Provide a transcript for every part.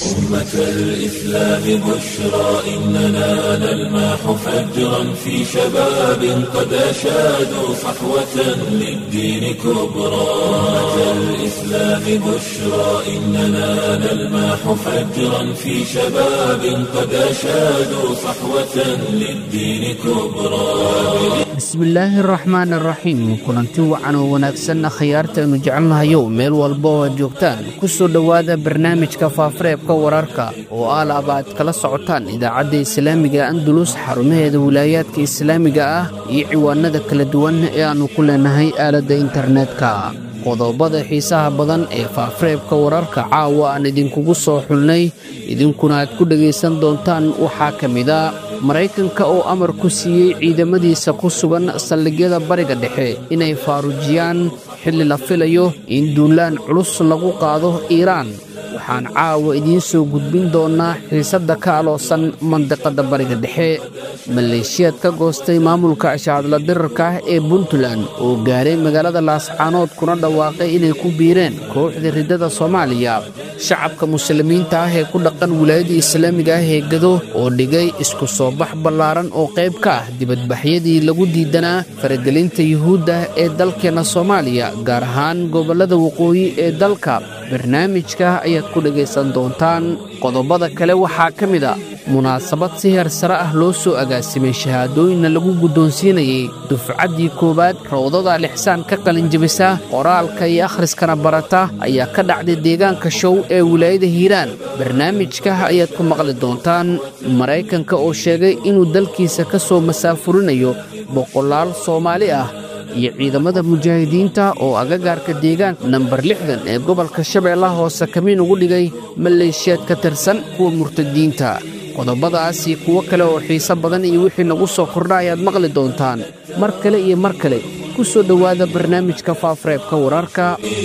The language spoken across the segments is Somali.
أمة الإسلام بشرى إننا نلمح فجرا في شباب قد أشادوا صحوة للدين كبرى أمة الإسلام بشرى إننا نلمح فجرا في شباب قد أشادوا صحوة للدين كبرى bismillaahi araxmaan araxiim kulanti wacan oo wanaagsanna khayaarta aynu jecelnahayow meel walba oo aad joogtaan ku soo dhowaada barnaamijka faafareebka wararka oo aalaaba aad kala socotaan idaacadda islaamiga andulus xarumaheeda wilaayaadka islaamiga ah iyo ciwaanada kala duwan ee aannu ku leenahay aaladda internetka qodobada xiisaha badan ee faafareebka wararka caawa aan idinkugu soo xulnay idinkuna aad ku dhegaysan doontaan waxaa ka mida maraykanka oo amar ku siiyey ciidamadiisa ku sugan saldhigyada bariga dhexe inay faaruujiyaan xilli la filayo in duulaan culus lagu qaado iiraan waxaan caawa idiin soo gudbin doonnaa xiisadda ka aloosan mandiqadda bariga dhexe maleeshiyaad ka goostay maamulka ashacadla dirarka ah ee puntland oo gaaray magaalada laascaanood kuna dhawaaqay inay ku biireen kooxda riddada soomaaliya shacabka muslimiinta ah ee ku dhaqan wilaayadda islaamiga ah ee gado oo dhigay isku soo bax ballaaran oo qayb ka ah dibadbaxyadii lagu diidanaa faragelinta yuhuudda ee dalkeenna soomaaliya gaar ahaan gobollada waqooyi ee dalka barnaamijka ayaad ku dhegaysan doontaan qodobada kale waxaa ka mid a munaasabad si heer sare ah loo soo agaasimay shahaadooyinna lagu guddoonsiinayey dufcaddii koowaad rawdada lixsaan ka qalinjabisa qoraalka iyo akhriskana barata ayaa ka dhacday deegaanka show ee wilaayada hiiraan barnaamijka ayaad ku maqli doontaan maraykanka oo sheegay inuu dalkiisa ka soo masaafurinayo boqolaal soomaali ah iyo ciidamada mujaahidiinta oo agagaarka deegaanka nambar lixdan ee gobolka shabeellaha hoose kamiin ugu dhigay maleeshiyaad ka tirsan kuwa murtadiinta qodobadaasi kuwo kale oo xiise badan iyo wixii nagu soo kordha ayaad maqli doontaan mar kale iyo mar kale ku soo dhowaada barnaamijka faafareebka wararka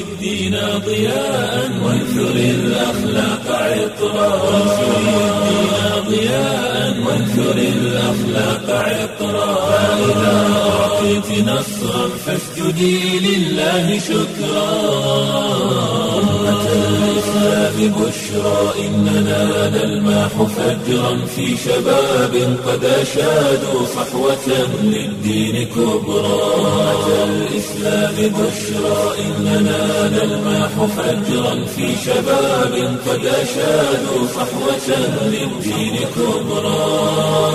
وانثر الأخلاق عطرا فإذا أعطيت نصرا فاسجدي لله شكرا أمة الإسلام بشرى إننا نلمح فجرا في شباب قد أشادوا صحوة للدين كبرى أمة الإسلام بشرى إننا نلمح فجرا في شباب قد أشادوا صحوة للدين كبرى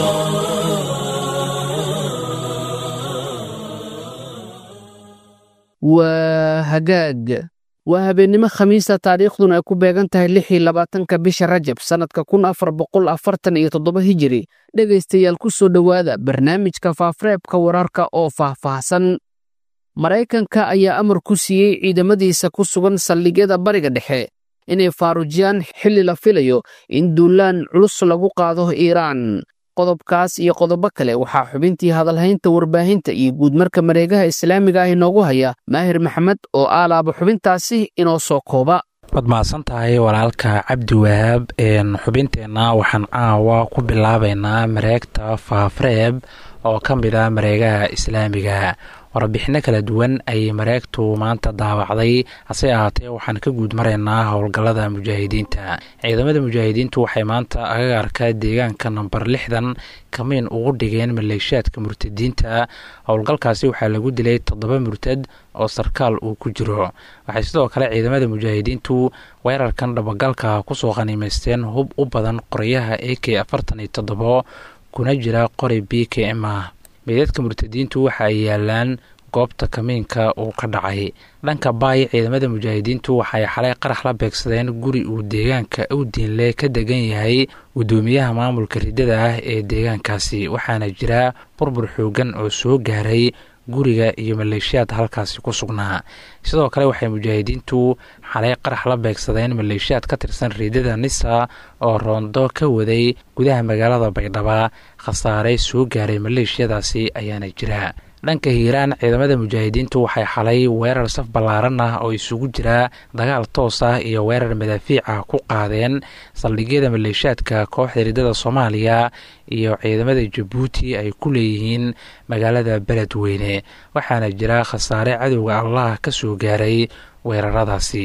waa hagaag waa habeennimo khamiista taariikhduna ay ku beegan tahay lix iyo labaatanka bisha rajab sannadka kun afar boqol afartan iyo toddoba hijiri dhegaystayaal ku soo dhowaada barnaamijka faafareebka wararka oo faahfaahsan maraykanka ayaa amar ku siiyey ciidamadiisa ku sugan saldhigyada bariga dhexe inay faaruujiyaan xilli la filayo in duulaan culus lagu qaado iiraan qodobkaas iyo qodobo kale waxaa xubintii hadalhaynta warbaahinta iyo guudmarka mareegaha islaamiga ah inoogu haya maahir maxamed oo aalaaba xubintaasi inoo soo kooba waad mahadsan tahay walaalka cabdi wahaab xubinteenna waxaan caawa ku bilaabaynaa mareegta faafareeb oo ka mid ah mareegaha islaamiga warbixinno kala duwan ayay mareegtu maanta daawacday hase ahaatee waxaan ka guud maraynaa howlgallada mujaahidiinta ciidamada mujaahidiintu waxay maanta agagaarka deegaanka namber lixdan kamiin ugu dhigeen maleeshiyaadka murtadiinta howlgalkaasi waxaa lagu dilay toddoba murtad oo sarkaal uu ku jiro waxay sidoo kale ciidamada mujaahidiintu weerarkan dhabagalka kusoo qaniimaysteen hub u badan qoryaha a k afartan iyo toddobo kuna jira qori b k m ah meydadka murtadiintu waxa ay yaalaan goobta kamiinka uu ka dhacay dhanka baay ciidamada mujaahidiintu waxay xalay qarax la beegsadeen guri uu deegaanka awdiinle ka degan yahay gudoomiyaha maamulka riddada ah ee deegaankaasi waxaana jira burbur xoogan oo soo gaaray guriga iyo maleeshiyaad halkaasi ku sugnaa sidoo kale waxay mujaahidiintu xalay qarax la beegsadeen maleeshiyaad ka tirsan riidada nisa oo roondo ka waday gudaha magaalada baydhaba khasaare soo gaaray maleeshiyadaasi ayaana jira dhanka hiiraan ciidamada mujaahidiintu waxay xalay weerar saf ballaaran ah oo isugu jira dagaal toos ah iyo weerar madaafiic ah ku qaadeen saldhigyada maleeshiyaadka kooxda riddada soomaaliya iyo ciidamada jabuuti ay ku leeyihiin magaalada beledweyne waxaana jira khasaare cadowga allah ka soo gaaray weeraradaasi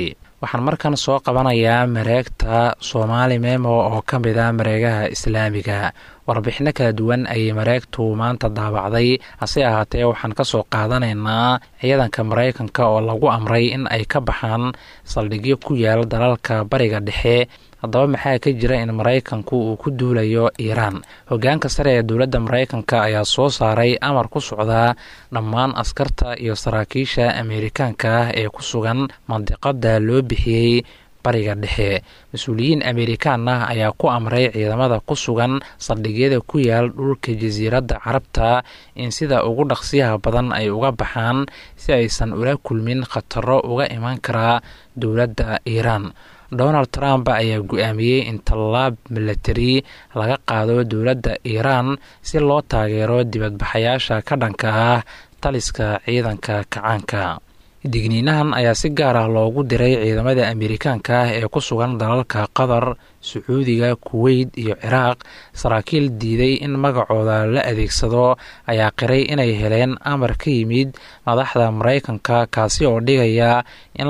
waxaan markan soo qabanayaa mareegta soomaali memo oo ka mid a mareegaha islaamiga warbixino kala duwan ayay mareegtu maanta daabacday hase ahaatee waxaan ka soo qaadanaynaa ciidanka maraykanka oo lagu amray in ay ka baxaan saldhigyo ku yaal dalalka bariga dhexe haddaba maxaa ka jira in maraykanku uu ku duulayo iiraan hogaanka sare ee dowladda maraykanka ayaa soo saaray amar ku socdaa dhammaan askarta iyo saraakiisha ameerikaanka ah ee ku sugan mandiqada loo bixiyey bariga dhexe mas-uuliyiin ameerikaan ah ayaa ku amray ciidamada ku sugan saldhigyada ku yaal dhulka jasiiradda carabta in sida ugu dhaqsiyaha badan ay uga baxaan si aysan ula kulmin khataro uga iman karaa dowladda iiraan donald trump ayaa gu-aamiyey in tallaab milatari laga qaado dowladda iiraan si loo taageero dibadbaxayaasha ka dhanka ah taliska ciidanka kacaanka digniinahan ayaa si gaar ah loogu diray ciidamada ameerikaanka ah ee ku sugan dalalka qatar sacuudiga kuweyt iyo ciraaq saraakiil diiday in magacooda la adeegsado ayaa qiray inay heleen amar ka yimid madaxda maraykanka kaasi oo dhigaya in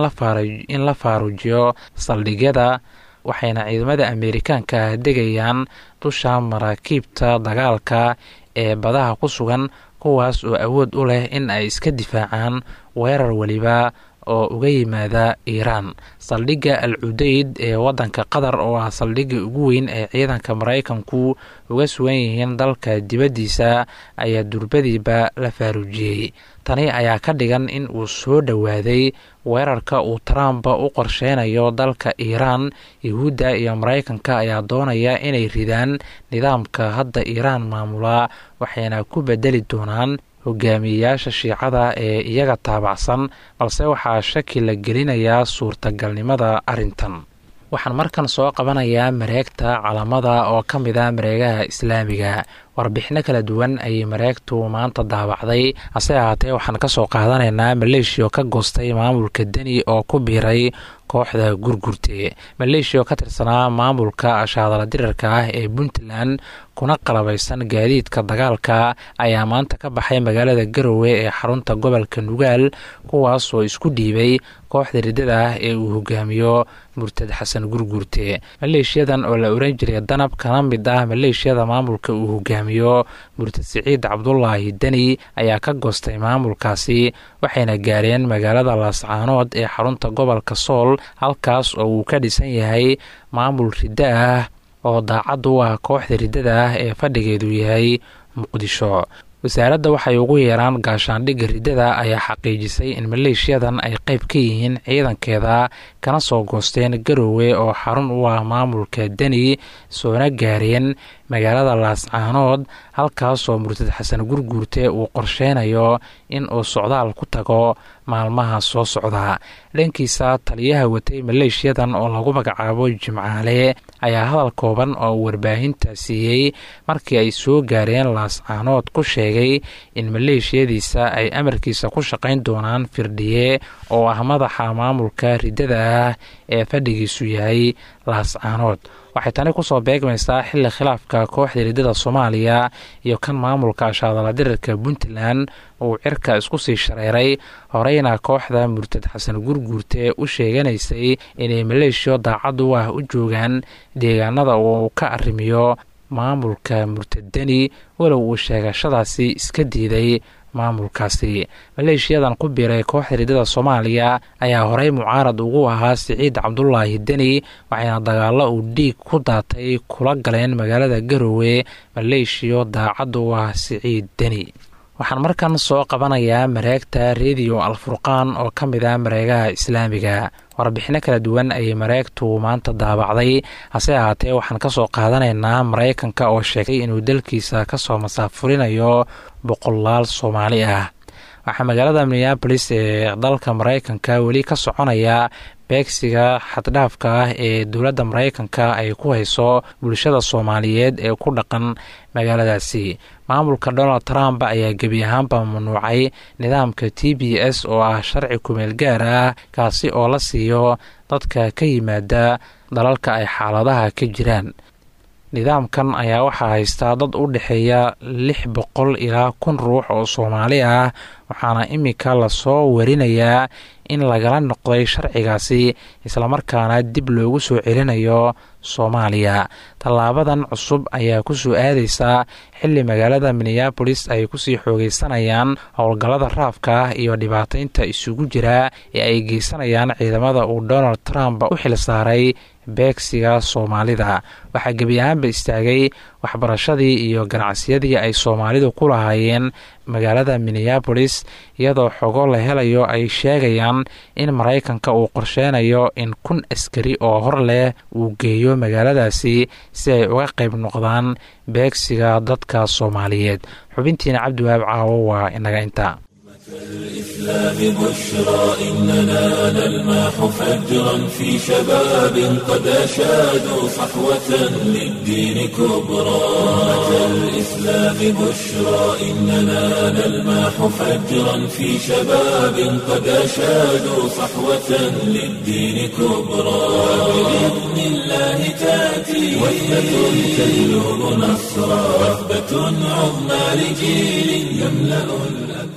la faarujiyo saldhigyada waxayna ciidamada ameerikaanka ah degayaan dusha maraakiibta dagaalka ee badaha ku sugan kuwaas oo awood u leh in ay iska difaacaan weerar weliba oo uga yimaada iiraan saldhigga al cudeyd ee waddanka qatar oo ah saldhigga ugu weyn ee ciidanka maraykanku uga sugan yihiin dalka dibaddiisa ayaa durbadiiba la faaruujiyey tani ayaa ka dhigan in uu soo dhowaaday weerarka uu trump u qorsheynayo dalka iiraan yuhuudda iyo maraykanka ayaa doonaya inay ridaan nidaamka hadda iiraan maamula waxayna ku bedeli doonaan hogaamiyeyaasha shiicada ee iyaga taabacsan balse waxaa shaki la gelinayaa suurtagalnimada arrintan waxaan markan soo qabanayaa mareegta calamada oo ka mid a mareegaha islaamiga warbixino kala duwan ayay mareegtu maanta daabacday hase ahaatee waxaan ka soo qaadanaynaa maleeshiya oo ka goostay maamulka deni oo ku biiray kooxda gurgurte maleeshiya oo ka tirsanaa maamulka ashaadala dirarka ah ee puntland kuna qalabaysan gaadiidka dagaalka ayaa maanta ka baxay magaalada garowe ee xarunta gobolka nugaal kuwaas oo isku dhiibay kooxda riddada ah ee uu hogaamiyo murtad xasan gurgurte maleeshiyadan oo la oran jiray danab kana mid ah maleeshiyada maamulka uu hogaamiyo murtad siciid cabdulaahi deni ayaa ka goostay maamulkaasi waxayna gaareen magaalada laascaanood ee xarunta gobolka sool halkaas oo uu ka dhisan yahay maamul riddo ah oo daacad u ah kooxda riddada ah ee fadhigeedu yahay muqdisho wasaaradda waxay ugu yeeraan gaashaandhigga riddada ayaa xaqiijisay in maleeshiyadan ay qayb ka yihiin ciidankeeda kana soo goosteen garowe oo xarun u ah maamulka deni soona gaareen magaalada laascaanood halkaasoo murtad xasan gurguurte uu qorsheynayo in uu socdaal ku tago maalmaha soo socda dhankiisa taliyaha watay maleeshiyadan oo lagu magacaabo jimcaale ayaa hadal kooban oo warbaahinta siiyey markii ay soo gaareen laascaanood ku sheegay in maleeshiyadiisa ay amarkiisa ku shaqayn doonaan firdhiye oo ah madaxa maamulka riddada ah ee fadhigiisu yahay laascaanood waxay tani kusoo beegmaysaa xilli khilaafka kooxda riddada soomaaliya iyo kan maamulka ashaadala dirirka puntland uu cirka isku sii shareeray horeyna kooxda murtad xasan gurguurte u sheeganaysay inay maleeshiyo daacad u ah u joogaan deegaanada uu ka arrimiyo maamulka murtadeni walow uu sheegashadaasi iska diiday maamulkaasi maleeshiyadan ku biiray kooxda riddada soomaaliya ayaa horey mucaarad ugu ahaa siciid cabdulaahi deni waxayna dagaalo uu dhiig ku daatay kula galeen magaalada garowe maleeshiyo daacad u ah siciid deni waxaan markan soo qabanayaa mareegta rediyo alfurqaan oo ka mid ah mareegaha islaamiga warbixino kala duwan ayay mareegtu maanta daabacday hase ahaatee waxaan ka soo qaadanaynaa maraykanka oo sheegay inuu dalkiisa kasoo masaafurinayo boqolaal soomaali ah waxaa magaalada minneabolis ee dalka maraykanka weli ka soconaya beegsiga xaddhaafka ah ee dowladda maraykanka ay ku hayso bulshada soomaaliyeed ee ku dhaqan magaaladaasi maamulka donald trump ayaa gebi ahaanba mamnuucay nidaamka t b s oo ah sharci kumeel gaar ah kaasi oo la siiyo dadka ka yimaada dalalka ay xaaladaha ka jiraan nidaamkan ayaa waxaa haystaa dad u dhexeeya lix boqol ilaa kun ruux oo soomaali ah waxaana iminka lasoo warinayaa in lagala noqday sharcigaasi islamarkaana dib loogu soo celinayo soomaaliya tallaabadan cusub ayaa ku soo aadaysaa xilli magaalada minneabolis ay kusii xoogeysanayaan howlgallada raafka ah iyo dhibaataynta isugu jira ee ay geysanayaan ciidamada uu donald trump u xil saaray beegsiga soomaalida waxaa gebi ahaanba istaagay waxbarashadii iyo ganacsiyadii ay soomaalidu ku lahaayeen magaalada minneabolis iyadoo xogo la helayo ay sheegayaan in maraykanka uu qorsheynayo in kun askari oo hor leh uu geeyo magaaladaasi si ay uga qayb noqdaan beegsiga dadka soomaaliyeed xubintiina cabdiwahaab caawo waa inaga inta الإسلام بشرى إننا نلمح فجرا في شباب قد أشادوا صحوة للدين كبرى أمة الإسلام بشرى إننا نلمح فجرا في شباب قد أشادوا صحوة للدين كبرى بإذن الله تأتي وحدة تهلب نصرا وثبة عظمى لجيل يملأ الأكوان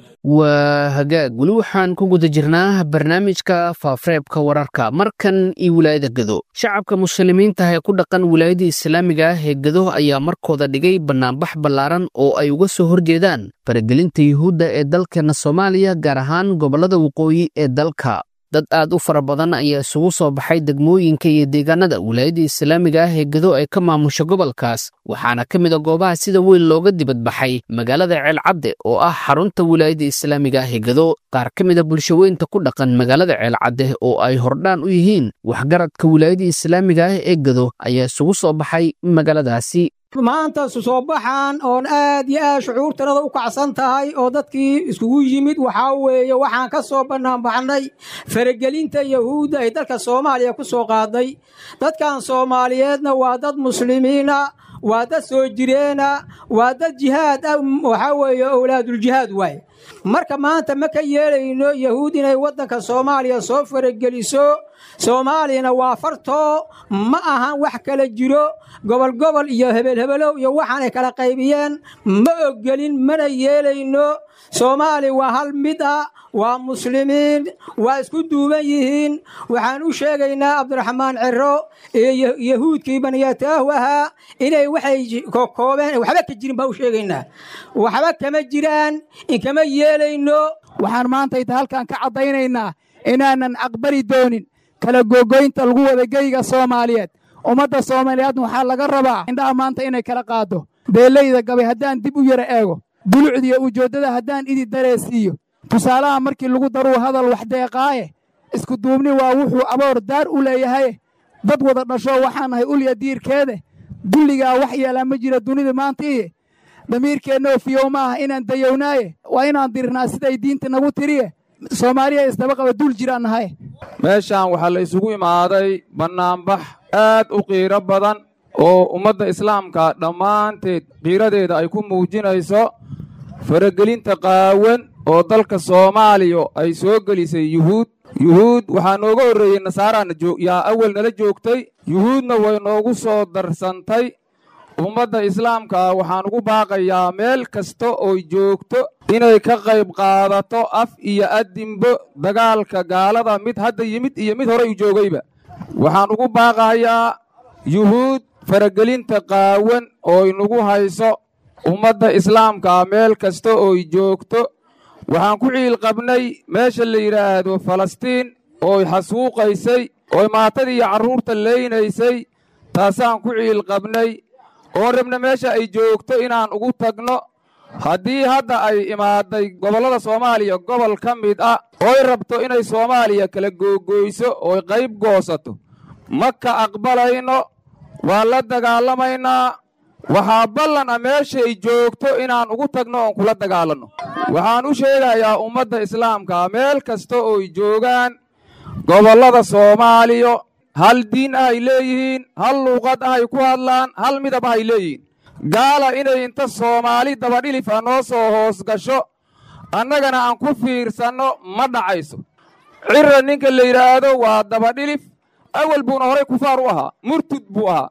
waa hagaag weli waxaan ku guda jirnaa barnaamijka faafareebka wararka markan iyo wilaayada gedo shacabka muslimiinta ee ku dhaqan wilaayada islaamiga ah ee gedo ayaa markooda dhigay bannaanbax ballaaran oo ay uga soo horjeedaan faragelinta yuhuudda ee dalkeenna soomaaliya gaar ahaan gobollada waqooyi ee dalka dad aad u fara badan ayaa isugu soo baxay degmooyinka iyo deegaanada wilaayada islaamiga ah ee gedo ay ka maamusho gobolkaas waxaana ka mid a goobaha sida weyn looga dibadbaxay magaalada ceelcadde oo ah xarunta wilaayada islaamiga ah ee gedo qaar ka mid a bulshaweynta ku dhaqan magaalada ceelcadde oo ay hordhaan u yihiin waxgaradka wilaayada islaamiga ah ee gedo ayaa isugu soo baxay magaaladaasi maanta soo baxan oon aad iyo aad shucuurtanada u kacsan tahay oo dadkii iskugu yimid waxaa weeye waxaan ka soo bannaanbaxnay faragelinta yahuudda ay dalka soomaaliya ku soo qaaday dadkan soomaaliyeedna waa dad muslimiina waa dad soo jireena waa dad jihaad ah waxaa weeye owlaaduljihaad waaye marka maanta ma ka yeelayno yahuud inay waddanka soomaaliya soo farageliso soomaaliyana waa fartoo ma ahan wax kala jiro gobol gobol iyo hebelhebelow iyo waxaanay kala qaybiyeen ma oggelin mana yeelayno soomaali waa hal mid ah waa muslimiin waa isku duuban yihiin waxaan u sheegaynaa cabdiraxmaan ciro iyo yahuudkii baniyataahu ahaa inay waxay kokoobeen waxba ka jirin baa u sheegaynaa waxba kama jiraan inkama yeelayno waxaan maanta inta halkan ka caddaynaynaa inaanan aqbali doonin kala googoynta lagu wada geyga soomaaliyeed ummadda soomaaliyeedna waxaa laga rabaa indhaha maanta inay kala qaado beellayda gabay haddaan dib u yara eego dulucdiyo ujeeddada haddaan idi dareesiiyo tusaalaha markii lagu daruu hadal wax deeqaaye isku duubni waa wuxuu aboor daar u leeyahaye dad wada dhasho waxaan nahay ulya diirkeede dulligaa wax yeelaa ma jira dunida maanta iyo damiirkeennoo fiyow ma aha inaan dayownaaye waa inaan dirnaa siday diinta nagu tiriye soomaaliya isdaba qaba dul jiraan nahay meeshaan waxaa la isugu imaaday bannaanbax aad u qiiro badan oo ummadda islaamka dhammaanteed qiiradeeda ay ku muujinayso faragelinta qaawan oo dalka soomaaliya ay soo gelisay yuhuud yuhuud waxaa nooga horreeyey nasaaraana yaa awal nala joogtay yuhuudna way noogu soo darsantay ummadda islaamka waxaan ugu baaqayaa meel kasta ooy joogto inay ka qayb qaadato af iyo addinbo dagaalka gaalada mid hadda yimid iyo mid horey u joogayba waxaan ugu baaqayaa yuhuud faragelinta qaawan ooy nagu hayso ummadda islaamka meel kasta ooy joogto waxaan ku ciil qabnay meesha la yidhaahdo falastiin ooy xasuuqaysay ooy maatadii iyo carruurta leynaysay taasaan ku ciil qabnay oon rabna meesha ay joogto inaan ugu tagno haddii hadda ay imaaday gobollada soomaaliya gobol ka mid ah ooy rabto inay soomaaliya kala googoyso ooy qayb goosato ma ka aqbalayno waa la dagaalamaynaa waxaa ballan ah meesha ay joogto inaan ugu tagno oon kula dagaalanno waxaan u sheegayaa ummadda islaamka meel kasta ooy joogaan gobollada soomaaliya hal diin ah ay leeyihiin hal luuqad ah ay ku hadlaan hal midab ah ay leeyihiin gaala inay inta soomaali dabadhilif ah noo soo hoos gasho annagana aan ku fiirsanno ma dhacayso cirra ninka la yidhaahdo waa dabadhilif awal buuna horay kufaar u ahaa murtud buu ahaa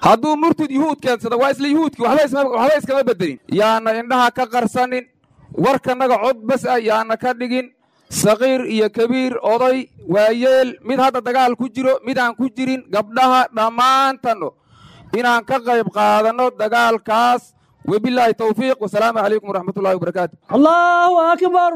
hadduu murtid yuhuud keensada waa isla yuhuudkii waxba iskama bedelin yaana indhaha ka qarsanin warkanaga cod bas ah yaana ka dhigin saqiir iyo kabiir oday waayeel mid hadda dagaal ku jiro mid aan ku jirin gabdhaha dhammaantanno inaan ka qayb qaadanno dagaalkaas wabilaahi towfiiq wasalaamu calaykum waraxmatullahi wabarakaatu allaahu akbar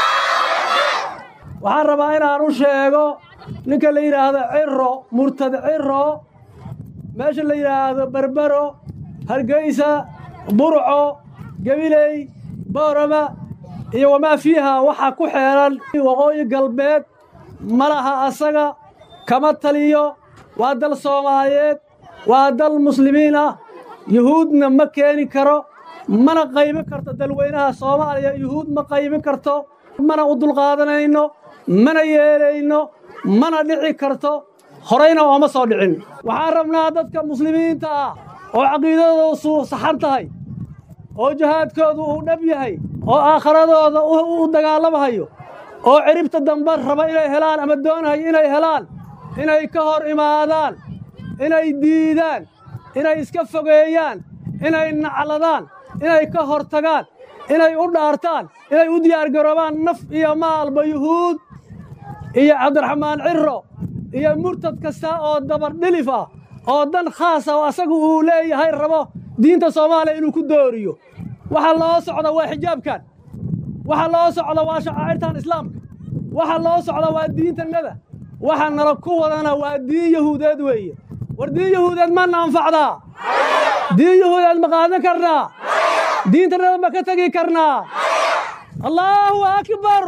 waxaan rabaa inaan u sheego ninka la yidhaahdo ciro murtad ciro meesha la yidhaahdo berbero hargeysa burco gabiley boorama iyo wamaa fiiha waxaa ku xeeran waqooyi galbeed ma laha asaga kama taliyo waa dal soomaaliyeed waa dal muslimiin ah yuhuudna ma keeni karo mana qaybin karto dalweynaha soomaaliya yuhuud ma qaybin karto mana u dulqaadanayno mana yeelayno mana dhici karto horayna ooma soo dhicin waxaan rabnaa dadka muslimiinta ah oo caqiidadoodu saxan tahay oo jihaadkoodu uu dhab yahay oo aakharadooda u dagaalamahayo oo ciribta dambe raba inay helaan ama doonahayo inay helaan inay ka hor imaadaan inay diidaan inay iska fogeeyaan inay nacladaan inay ka hor tagaan inay u dhaartaan inay u diyaargaroobaan naf iyo maalba yuhuud iyo cabdiraxmaan ciro iyo murtad kasta oo dabardhilif ah oo dan khaasa oo asagu uu leeyahay rabo diinta soomaaliya inuu ku dooriyo waxa loo socda waa xijaabkan waxa loo socda waa shacaa'irtan islaamka waxa loo socda waa diintannada waxa nala ku wadana waa diin yahuudeed weeye war diin yahuudeed mana anfacdaa diin yahuudeed ma qaadan karnaa diintannada ma ka tegi karnaa allaahu akbar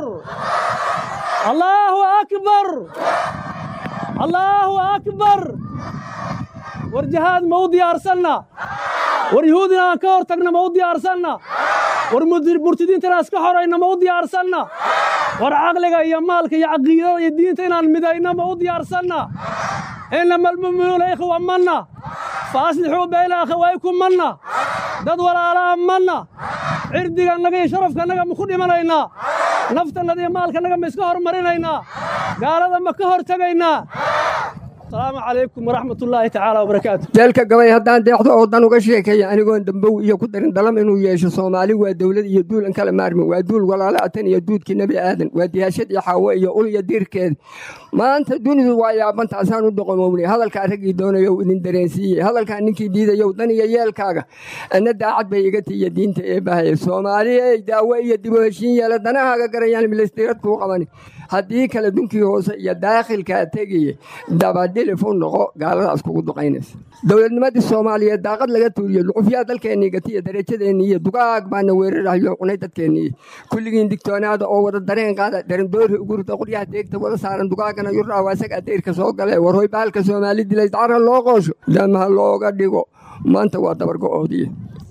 allaahu akbar allaahu akbar war jihaad ma u diyaarsanna war yuhuud inaan ka hor tagna ma u diyaarsanna war murtidiintana iska xorayna ma u diyaarsanna war caqliga iyo maalka iyo caqiidada iyo diinta inaan midayna ma u diyaarsanna inama almu'minuuna ikhwa manna fa aslixuu bayna akhawaykum manna dad walaalaa manna cirdigannaga iyo sharafkannaga ma ku dhimanaynaa naftannada iyo maalkannaga ma iska hormarinaynaa gaalada ma ka hor tegaynaa asalaamu calaykum waraxmatullaahi tacaala wabarakaatu jeelka gabay haddaan deexdo oo dan uga sheekaya anigoon dambow iyo ku darin dalam inuu yeesho soomaali waa dowlad iyo duul an kala maarmin waa duul walaalo atan iyo duudkii nebi aadan waa diyaashad iyo xaawo iyo ul iyo diirkeeda maanta dunidu waa yaabantaasaan u doqomownay hadalkaa raggii doonayow idin dareensiiyey hadalkaa ninkii diidayow dan iyo yeelkaaga anna daacad bay iga tiiya diinta ee bahaya soomaaliyey daawo iyo dib u heshiin yeela danahaaga garayaan milistirad kuu qabani haddii kale dunkii hoose iyo daakhilkaa tegaye dabadhilif u noqo gaaladaas kugu duqaynaysa dowladnimadii soomaaliyeed daaqad laga tuuriyo lucufyaa dalkeennii gatiya darajadeenni iyo dugaag baana weerarayo cunay dadkeennii kulligiin digtoonaada oo wada dareen qaada darandoori ugurda quryaha deegta wada saaran dugaagana yurraa waa isaga dayrka soo gale warhoy bahalka soomaali dilay dacra loo qoosho damaha looga dhigo maanta waa dabargo'oodiye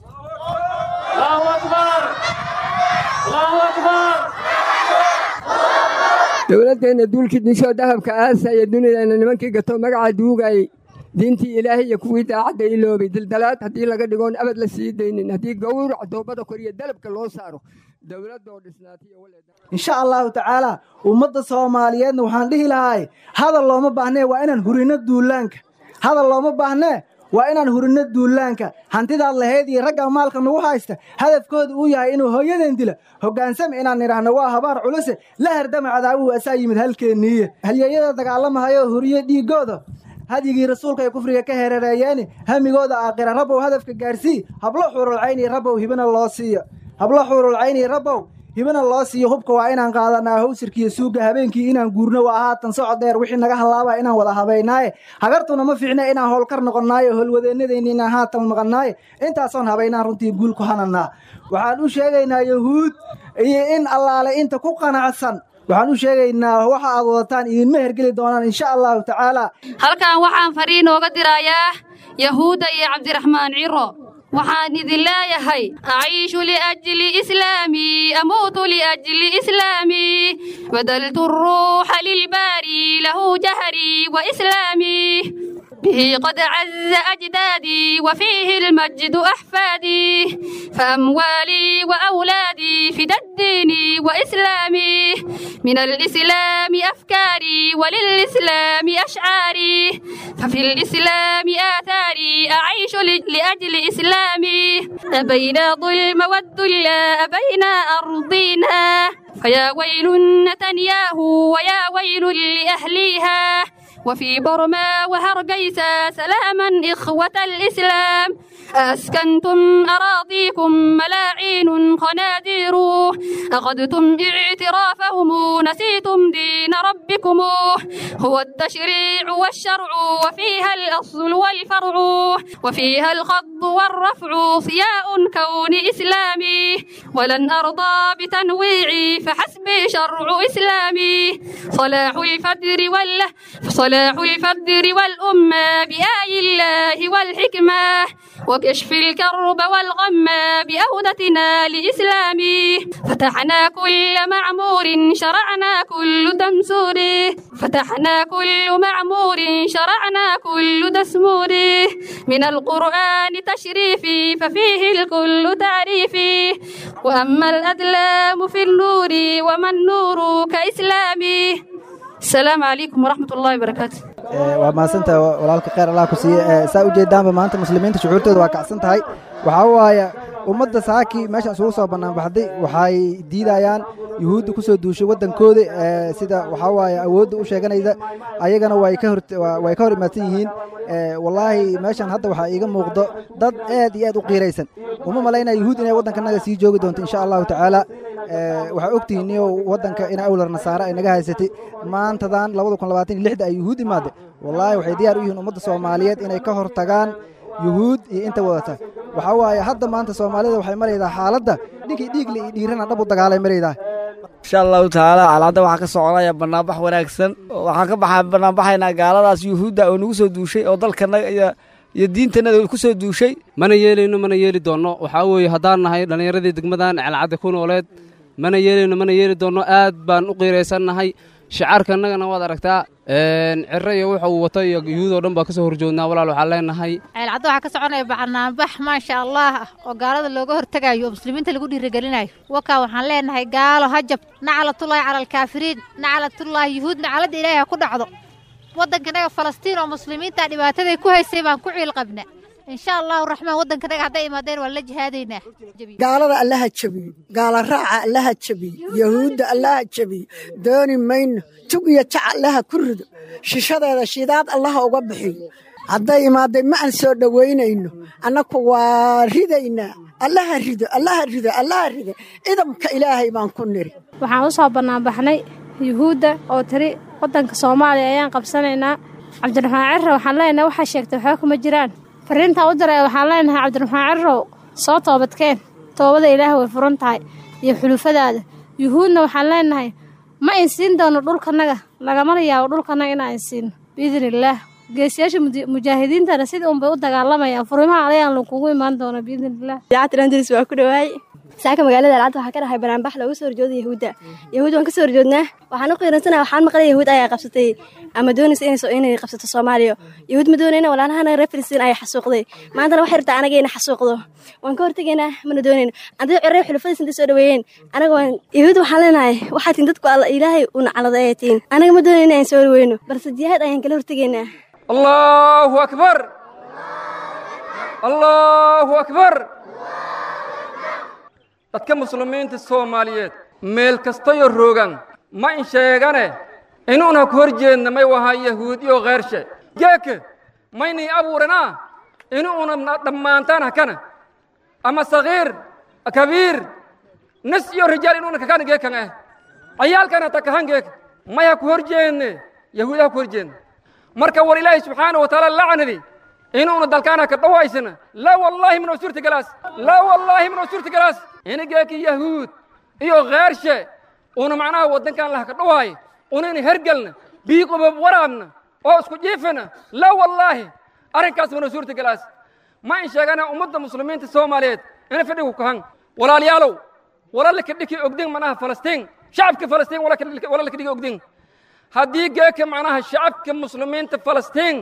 dowladdeenna duulkii dinshoo dahabka aasaya dunideenna nimankii gato magacaa duugayey diintii ilaahay iyo kuwii daacadda iloobay dildalaad haddii laga dhigoon abad la sii daynin haddii gowrac doobada koriyo dalabka loo saaro dowladoo insha allahu tacaala ummadda soomaaliyeedna waxaan dhihi lahaay hadal looma baahnee waa inaan hurino duulaanka hadal looma baahnee waa inaan hurino duulaanka hantidaad lahayd iyo ragga maalka nagu haysta hadafkooda uu yahay inuu hooyadan dilo hoggaansama inaan nidhaahno waa habaar culuse la hardama cadaawuhu asaa yimid halkeenniiye halyeeyada dagaalamahayo huriyo dhiiggooda hadyigii rasuulka ay kufriga ka hereereeyeeni hamigooda aakhira rabbow hadafka gaarsii hablo xuurulcayni rabbow hibana loo siiyo hablo xuurulcayni rabbow hibana loo siiyo hubka waa inaan qaadanaa hawsirkiiyo suugga habeenkii inaan guurno waa haatan socod dheer wixii naga hallaaba inaan wada habaynaaye hagartuna ma fiicna inaan howlkar noqonnaayo holwadeennadayni inaan haatan maqannaaye intaasoon habaynaan runtii guul ku hanannaa waxaan u sheegaynaa yahuud iyo in allaale inta ku qanacsan waxaan u sheegaynaa waxa aad wadataan idinma hergeli doonaan insha allahu tacaala halkan waxaan fariin ooga dirayaa yahuudda iyo cabdiraxmaan ciro waxaan idin leeyahay aciishu liajli islaamii amuutu liajli islaamii badaltu ruuxa lilbaari lahu jahrii wa islaamii به قد عز أجدادي وفيه المجد أحفادي فأموالي وأولادي فدى الدين وإسلامي من الإسلام أفكاري وللإسلام أشعاري ففي الإسلام آثاري أعيش لأجل إسلامي أبينا ظلم والذل أبينا أرضينا فيا ويل نتنياهو ويا ويل لأهليها وفي برما وهرقيسا سلاما إخوة الإسلام أسكنتم أراضيكم ملاعين خنادير أخذتم اعترافهم نسيتم دين ربكم هو التشريع والشرع وفيها الأصل والفرع وفيها الخض والرفع ضياء كون إسلامي ولن أرضى بتنويعي فحسبي شرع إسلامي صلاح الفجر والله صلاح الفجر والأمة بآي الله والحكمة وكشف الكرب والغم بأودتنا لإسلامي فتحنا كل معمور شرعنا كل دمسور فتحنا كل معمور شرعنا كل دسمور من القرآن تشريفي ففيه الكل تعريفي وأما الأدلام في النور وما النور كإسلامي السلام عليكم ورحمة الله وبركاته waa mahadsantahay walaalka kheyr allah ku siiye saa u jeedaanba maanta muslimiinta shucuurtooda waa kacsan tahay waxaa waaye ummadda saaki meeshaan isugu soo banaanbaxday waxay diidayaan yuhuudda ku soo duushay waddankooda sida waxaa waaye awoodda u sheeganaysa ayagana way ka way ka hor imaadsan yihiin wallaahi meeshan hadda waxaa iiga muuqdo dad aad iyo aad u qiiraysan uma malaynaya yuhuud inay waddankanaga sii joogi doonto insha allahu tacaala waxaa ogtihiin niyo waddanka in awlar nasaare ay naga haysatay maantadan labada kun labaatan iyo lixda ay yuhuud imaadday wallaahi waxay diyaar u yihiin ummadda soomaaliyeed inay ka hor tagaan yuhuud iyo inta wadata waxaa waaye hadda maanta soomaalida waxay maraydaa xaaladda ninkii dhiigle iyo dhiirana dhab u dagaalay maraydaa insha allahu tacaala calaada waxaa ka soconaya banaanbax wanaagsan waxaan ka baxa banaanbaxaynaa gaaladaas yuhuudda oo nagu soo duushay oo dalkanaga iyo diintanada ku soo duushay mana yeelayno mana yeeli doonno waxaa weeye haddaan nahay dhallinyaradii degmadan celcadda ku nooleed mana yeelayno mana yeeli doonno aad baan u qiiraysannahay shicaarka annagana waad aragtaa ciro iyo wuxa uu wato iyo yuhuud oo dhan baa ka soo horjoognaa walaal waxaan leenahay ceelcaddo waxaa ka soconaya banaanbax maasha allah ah oo gaalada looga hortegayo oo muslimiinta lagu dhiirigelinayo wakaa waxaan leenahay gaalo hajab naclatullaahi cala alkaafiriin naclatullaahi yuhuud nacladda ilaahay ha ku dhacdo waddankanaga falastiin oo muslimiinta dhibaataday ku haysay baan ku ciil qabna insha allahu raxmaan waddankanaga hadday imaadeen waan la jihaadaynaa gaalada allaha jebiyo gaala raaca allaha jebiyo yahuudda allaha jebiyo dooni mayno tug iyo jac allaha ku rido shishadeeda shidaad allaha uga bixiyo hadday imaadday ma aan soo dhowaynayno annaku waa ridaynaa allaha rido allaha rido allaha rido idamka ilaahay baan ku niri waxaan u soo bannaanbaxnay yuhuudda oo tiri waddanka soomaaliya ayaan qabsanaynaa cabdiraxmaan cirre waxaan leenahay waxaa sheegtay waxba kuma jiraan fariintaa u diray waxaan leenahay cabdiraxmaan cirrow soo toobadkeen toobada ilaah way furan tahay iyo xulufadaada yuhuudna waxaan leenahay ma insiin doono dhulkanaga lagamana yaabo dhulkanaga inaan insiino biidn illaah geesiyaasha mujaahidiintana sidii unbay u dagaalamayaan furimaha alayaan lakugu imaan doona biidn illah idaacaddalandris waa ku dhawaay saaka magaalada alcad waxaa ka dhahay banaanbax looga soo horjooda yahuudda yahuud waan ka soo horjoodnaa waxaan u qiiransana waxaan maqlay yahuud ayaa qabsatay ama doonaysa inay qabsato soomaaliya yahuud ma doonayna walaalahana reer filistiin ayaa xasuuqday maantana waxay rabtaa anaga ina xasuuqdo waan ka hortegaynaa mana doonayno haddii cirey xulufadiis intay soo dhaweeyeen anaga waan yahuud waxaan leenahay waxaa tin dadku alla ilaahay u naclada ayay tiin anaga ma doonayna inaan soo dhaweyno balse jihaad ayaan kala hortegaynaa allahu akbar allahu akbar dadka muslimiinta soomaaliyeed meel kastayo roogan ma in sheegane inuuna ku hor jeedna may wahaa yahuudiyo kheyrshe geeke maynay abuuranaa inuuna dhammaantaan hakana ama sagiir kabiir nis iyo rijaal inuuna kakana geekan eh cayaalkana takahan geek may ha ku hor jeedne yahuudi ha ku hor jeedne marka war ilaahi subxaana wa tacaala lacnadi inuuna dalkaana ka dhawaysana laa wallaahi minoo suurtagalaas laa wallaahi minoo suurtagalaas inigeeki yahuud iyo kheyrshe una macnaha waddankan laha ka dhawaayo unayna hergelna biiqubab waraabna oo isku jiifana laa wallaahi arrinkaas minoo suurtagalaas ma in sheegana ummadda muslimiinta soomaaliyeed ina fadhigu kahan walaalayaalow walalaka dhiki ogdin manaha falastiin shacabka falastiin walalaka dhiki ogdin haddii geeka macnaha shacabka muslimiinta falastiin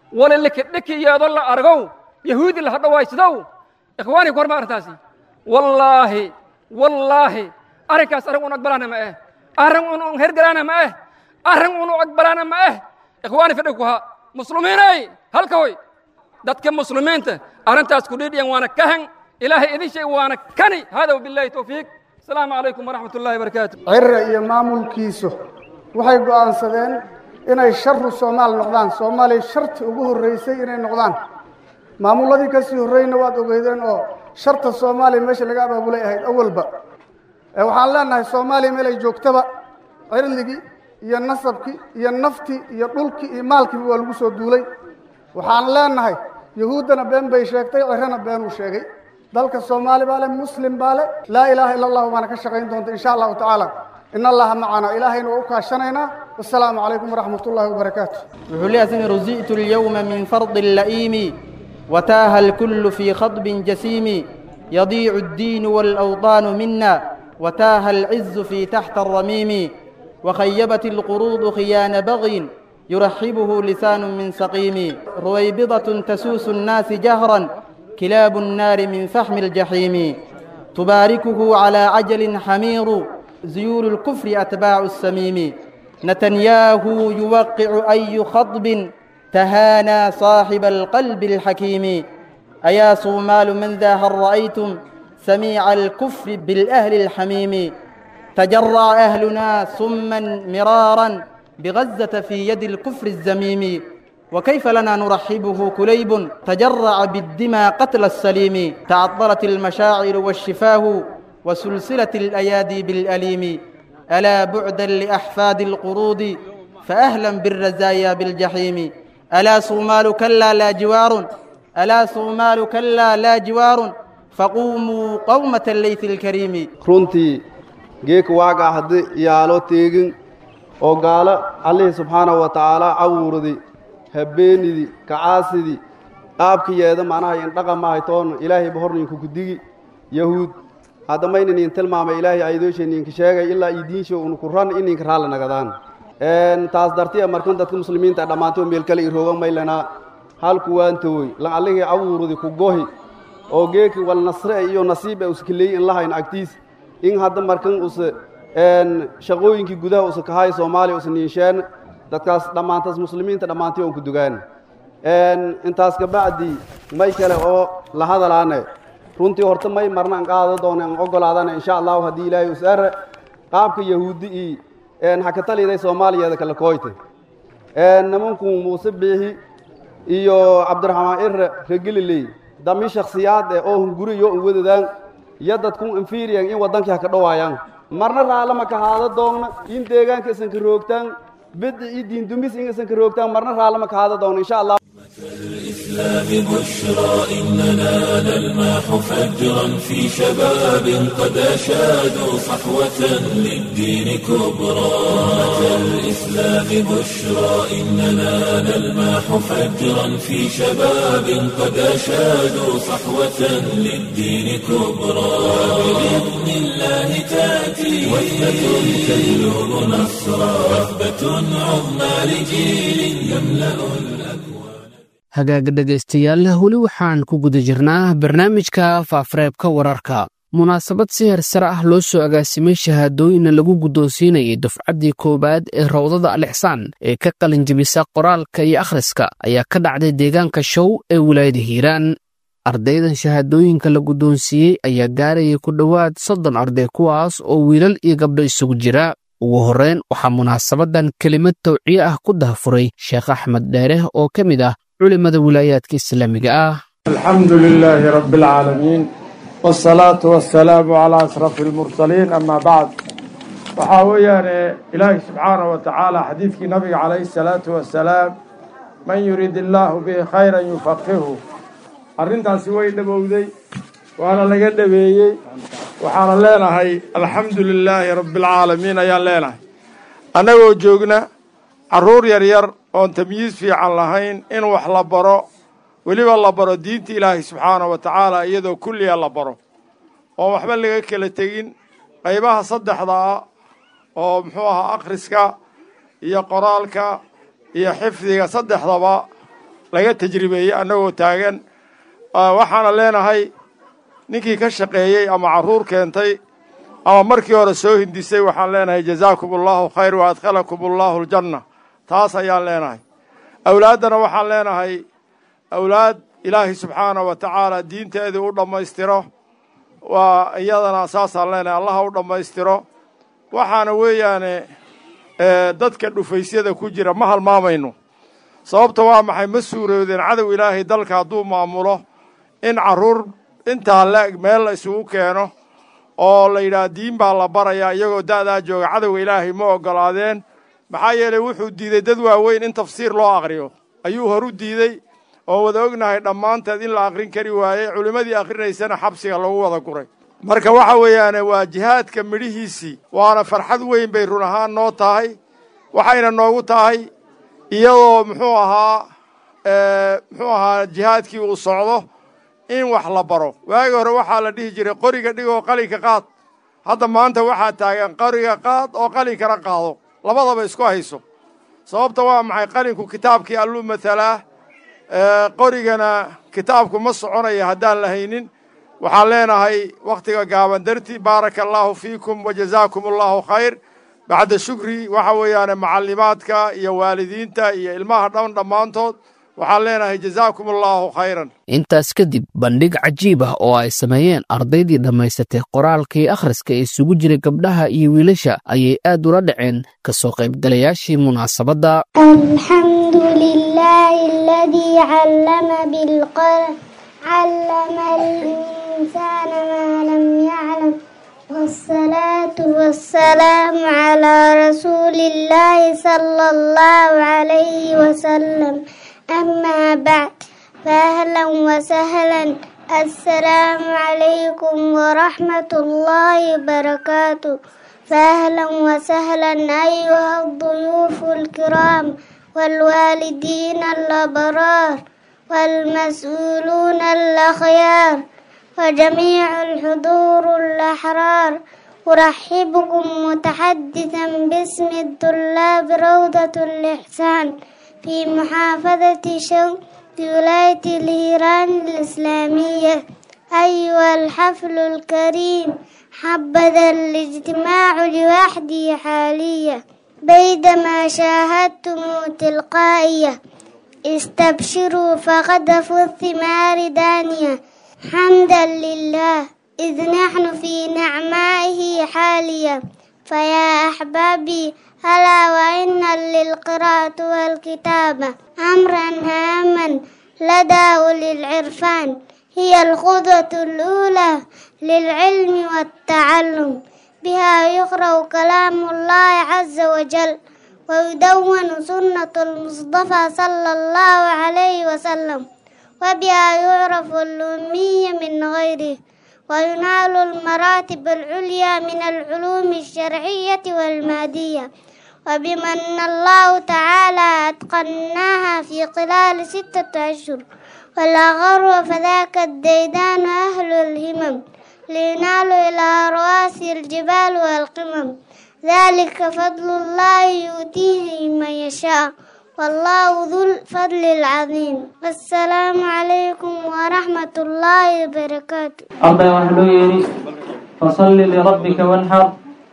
wali likidhikiyeedo la argow yahuudi la hadhawaysadow ikhwaani ku horma arrintaasi wallaahi wallaahi arrinkaas arrin un aqbalaana ma eh arrin un un hergalaana ma eh arrin un u aqbalaana ma eh ikhwaani fadhi ku ha muslimiinay halka hoy dadka muslimiinta arrintaas ku dhidhiyan waana kahan ilaahay idin shay waana kani hada wabillahi towfiiq asalaamu calaykum waraxmat ullahi barakaatu cirra iyo maamulkiisu waxay go'aansadeen inay sharu soomaal noqdaan soomaaliya sharti ugu horraysay inay noqdaan maamulladii ka sii horreyna waad ogeydeen oo sharta soomaaliya meesha laga abaabulay ahayd awalba waxaan leenahay soomaaliya meel ay joogtaba cirligii iyo nasabkii iyo naftii iyo dhulkii iyo maalkiiba waa lagu soo duulay waxaan leenahay yahuuddana been bay sheegtay cirrana beenuu sheegay dalka soomaali baa le muslim baa le laa ilaaha ila allahu baana ka shaqayn doonta insha allahu tacaala in allaha macana ilaahayna waa u kaashanaynaa wasalaamu calaykum waraxmat ullahi wabarakaatu wuxuu leeyahay sina rusi'tu alyawma min fardi la'iimi wataaha alkullu fii khadbin jasiimi yadiicu addiinu waalawطaanu mina wataaha alcizu fii taxta alramiimi وخيبت القروض خيان بغي يرحبه لسان من سقيم رويبضة تسوس الناس جهرا كلاب النار من فحم الجحيم تباركه على عجل حمير زيور الكفر أتباع السميم نتنياهو يوقع أي خطب تهانى صاحب القلب الحكيم أيا صومال من ذا هل رأيتم سميع الكفر بالأهل الحميم تجرع أهلنا سما مرارا بغزة في يد الكفر الزميم وكيف لنا نرحبه كليب تجرع بالدمى قتل السليم تعطلت المشاعر والشفاه وسلسلة الأيادي بالأليم ألا بعدا لأحفاد القروض فأهلا بالرزايا بالجحيم ألا صومال كلا لا جوار ألا صومال كلا لا جوار فقوموا قومة الليث الكريم runtii geeka waagaa haddi yaalo teegin oo gaalo allihii subxaanahu wa tacaala cawurdi habeenidii kacaasidii qaabkiyeeda macnaha indhaqamahay toon ilaahayba horninku kudigi yahuud haddamaynan in tilmaamay ilaahay aydoosheninka sheegay ilaa idiinsho unku ran ininka raalla nagadaan taas dartiya markan dadka muslimiinta dhammaantoo meel kale irooga maylana halku waantooy lan allihii cawurdi ku gohi oo geeki wal nasre iyo nasiib e uskaleey in lahayn agtiis in hadda markan use shaqooyinkii gudaha usa kahay soomaaliya usa niinsheen dadkaas dhammaantaas muslimiinta dhammaantii oon ku dugaan intaas kabacdi may kale oo la hadalaane runtii horta may marna an qaado doona an ogolaadana insha allahu haddii ilaahay usare qaabka yahuudi i hakataliday soomaaliyeeda kala kooyte nimanku muuse biixi iyo cabdiraxmaan irre regeliley dami shakhsiyaad eh oo hunguriyo un wadadaan iyo dadkun infiriyan in waddankii ha ka dhowaayaan marna raallama ka haado doonna in deegaanka isan ka roogtaan bidci iyo diindumis in isan ka roogtaan marna raallama ka haado doonna insha allah الإسلام بشرى إننا نلمح فجرا في شباب قد أشادوا صحوة للدين كبرى أمة الإسلام بشرى إننا نلمح فجرا في شباب قد أشادوا صحوة للدين كبرى بإذن الله تأتي وثبة تجلب نصرا وثبة عظمى لجيل يملأ hagaaga dhegaystayaal weli waxaan ku guda jirnaa barnaamijka faafareebka wararka munaasabad si hersare ah loo soo agaasimay shahaadooyinna lagu guddoonsiinayay dufcaddii koowaad ee rawdada alixsaan ee ka qalinjibisa qoraalka iyo akhriska ayaa ka dhacday deegaanka show ee wilaayada hiiraan ardaydan shahaadooyinka la guddoonsiiyey ayaa gaarayay ku dhowaad soddon arday kuwaas oo wiilal iyo gabdho isugu jira ugu horreyn waxaa munaasabadan kelimad tawciye ah ku dahafuray sheekh axmed dheere oo ka mid ah culimada wilaayaadka islaamiga ah الحمد لله رب العالمين والصلاة والسلام على أشرف المرسلين أما بعد waxaa weeyaane ilaahi subxaanaه wa tacaala xadiidkii nabiga calayhi الsalaatu wasalaam man yurid illaahu bihi khayra yufaqihu arrintaasi way dhabowday waana laga dhabeeyey waxaana leenahay alxamdu lilaahi rabbi اlcaalamiin ayaan leenahay annagoo joogna carruur yar yar oon tamyiis fiican lahayn in wax la baro weliba la baro diinta ilaahay subxaanahu wa tacaala iyadoo kulliya la baro oon waxba laga kala tegin qaybaha saddexda ah oo muxuu ahaa akhriska iyo qoraalka iyo xifdiga saddexdaba laga tajribeeyey annagoo taagan waxaana leenahay ninkii ka shaqeeyey ama carruur keentay ama markii hore soo hindisay waxaan leenahay jazaakum allahu khayr wa adkhalakum allahu aljanna taas ayaan leenahay awlaaddana waxaan leenahay awlaad ilaahay subxaana wa tacaala diinteedii u dhammaystiro waa iyadana saasaan leenahay allaha u dhammaystiro waxaana weeyaane dadka dhufaysyada ku jira ma halmaamayno sababta waa maxay ma suuroodeen cadow ilaahay dalka hadduu maamulo in carruur intaa leeg meel la isugu keeno oo la yidhaah diin baa la barayaa iyagoo da'daa jooga cadowga ilaahay ma oggolaadeen maxaa yeelay wuxuu diiday dad waaweyn in tafsiir loo aqriyo ayuu horu diidey oo wada ognahay dhammaanteed in la aqrin kari waayey culimmadii akhrinaysana xabsiga lagu wada guray marka waxa weeyaane waa jihaadka midhihiisii waana farxad weyn bay run ahaan noo tahay waxayna noogu tahay iyadoo muxuu ahaa muxuu ahaa jihaadkii uu socdo in wax la baro waagi hore waxaa la dhihi jiray qoriga dhigoo qalinka qaad hadda maanta waxaa taagan qoriga qaad oo qalinkana qaado labadaba isku hayso sababta waa maxay qalinku kitaabkii alluu mathalaa qorigana kitaabku ma soconaya haddaan la haynin waxaan leenahay wakhtiga gaaban darti baaraka allaahu fiikum wa jazaakum allahu khayr bacda shukri waxa weeyaane macallimaadka iyo waalidiinta iyo ilmaha dhan dhammaantood waxaan leenahay jazaakum allaahu khayran intaas kadib bandhig cajiib ah oo ay sameeyeen ardaydii dhammaysatay qoraalkii akhriska ee isugu jiray gabdhaha iyo wiilasha ayay aad ula dhaceen ka soo qaybgalayaashii munaasabadda الحمد لله الذي علم بالقلم علم الإنسان ما لم يعلم والصلاة والسلام على رسول الله صلى الله عليه وسلم أما بعد فأهلا وسهلا السلام عليكم ورحمة الله وبركاته فأهلا وسهلا أيها الضيوف الكرام والوالدين الأبرار والمسؤولون الأخيار وجميع الحضور الأحرار أرحبكم متحدثا باسم الطلاب روضة الإحسان في محافظة شوق ولاية الهيران الإسلامية أيها الحفل الكريم حبذا الاجتماع لوحدي حاليا بيدما شاهدتم تلقائية استبشروا فقد في الثمار دانية حمدا لله إذ نحن في نعمائه حاليا فيا أحبابي هلا وإن للقراءة والكتابة أمرا هاما لدى أولي العرفان هي الخطوة الأولى للعلم والتعلم بها يقرأ كلام الله عز وجل ويدون سنة المصطفى صلى الله عليه وسلم وبها يعرف الأمي من غيره وينال المراتب العليا من العلوم الشرعية والمادية وبمن الله تعالى أتقناها في خلال ستة أشهر ولا غرو فذاك الديدان أهل الهمم لينالوا إلى رواسي الجبال والقمم ذلك فضل الله يؤتيه من يشاء والله ذو الفضل العظيم السلام عليكم ورحمة الله وبركاته arday waxaa loo yeedhi fasalli lirabbika wanxar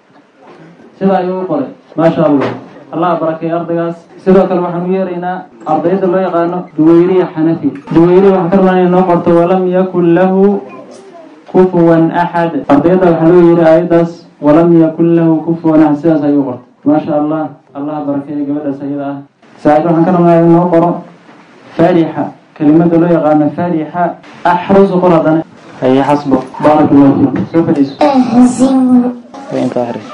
sida ayuu u qoray maasha allah allah barakeeya ardaygaas sidoo kale waxaan u yeeraynaa ardayda loo yaqaano duweyriya xanafi duweyriya waxaa ka rabaa inay noo qorto walam yakun lahu kufuwan axad ardayda waxaa loo yeedhi aayaddaas walam yakun lahu kufuwan axad sidaas ayuu qortay maasha allah allah barakeeya gabadhaas ayada ah saacid waxaan ka rabnaa inuu noo qoro faarixa kelimada loo yaqaano faarixa axrusu qor haddana haye xasbo baarak allahu fiikum soo fadhiiso أهزم inta akhris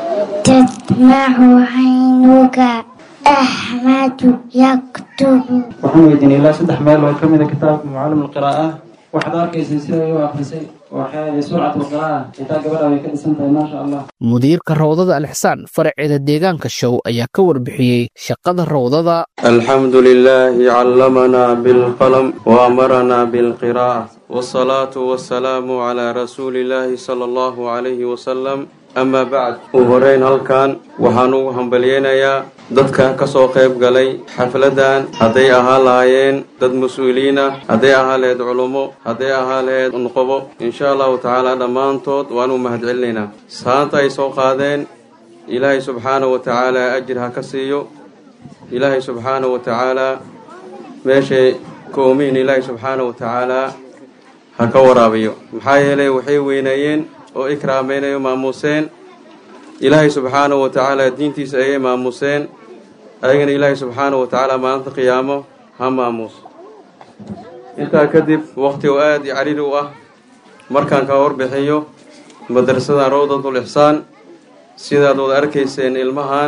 تدمع عينك أحمد يكتب waxaan weydiinay ilaa saddex meel oo ka mida kitaabka mucallim alqiraa'ah waxaad arkaysay sida ay u akhrisay waxay surcat alqiraa'ah xitaa gabadha way ka dhisan tahay maasha allah mudiirka rawdada alixsaan faraceeda deegaanka show ayaa ka warbixiyey shaqada rawdada الحمد لله علمنا بالقلم وأمرنا بالقراءة والصلاة والسلام على رسول الله صلى الله عليه وسلم amaa bacd ugu horeyn halkan waxaan ugu hambalyeynayaa dadka ka soo qayb galay xafladdan hadday ahaa lahaayeen dad mas-uuliyiin ah hadday ahaa laheyd culummo hadday ahaa laheyd nuqobo insha allahu tacaala dhammaantood waan u mahadcelinaynaa saanta ay soo qaadeen ilaahay subxaanahu wa tacaala ajir ha ka siiyo ilaahay subxaanahu wa tacaalaa meeshay koomihin ilaahay subxaanahu wa tacaalaa ha ka waraabiyo maxaa yeelay waxay weyneeyeen oo ikraameynayo maamuuseen ilaahay subxaanahu wa tacaala diintiisa ayay maamuuseen ayagana ilaahay subxaanahu wa tacaala maalinta qiyaamo ha maamuuso intaa kadib waqti oo aada i cariiri u ah markaan ka warbixiyo madrasadan rawdatul ixsaan sidaad wada arkayseen ilmahan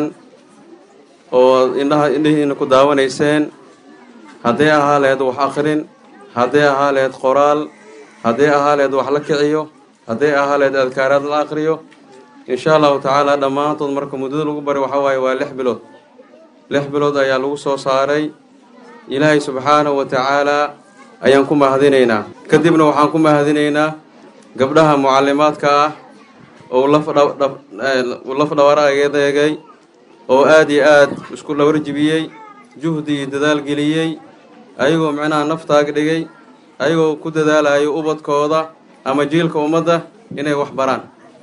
oo indhaha indhihiina ku daawanayseen hadday ahaa laheyd wax akhrin hadday ahaa laheyd qoraal hadday ahaa laheyd wax la kiciyo hadday ahaa laheyd adkaaraad la aqriyo insha allahu tacaala dhammaantood marka muddada lagu bari waxaa waaye waa lix bilood lix bilood ayaa lagu soo saaray ilaahay subxaanahu wa tacaalaa ayaan ku mahadinaynaa kadibna waxaan ku mahadinaynaa gabdhaha mucallimaadka ah oo laf dhawara adeegay oo aada iyo aad isku dhawarjibiyey juhdi iyo dadaal geliyey ayagoo micnaha naftaag dhigay ayagoo ku dadaalayo ubadkooda ama jiilka ummadda inay wax baraan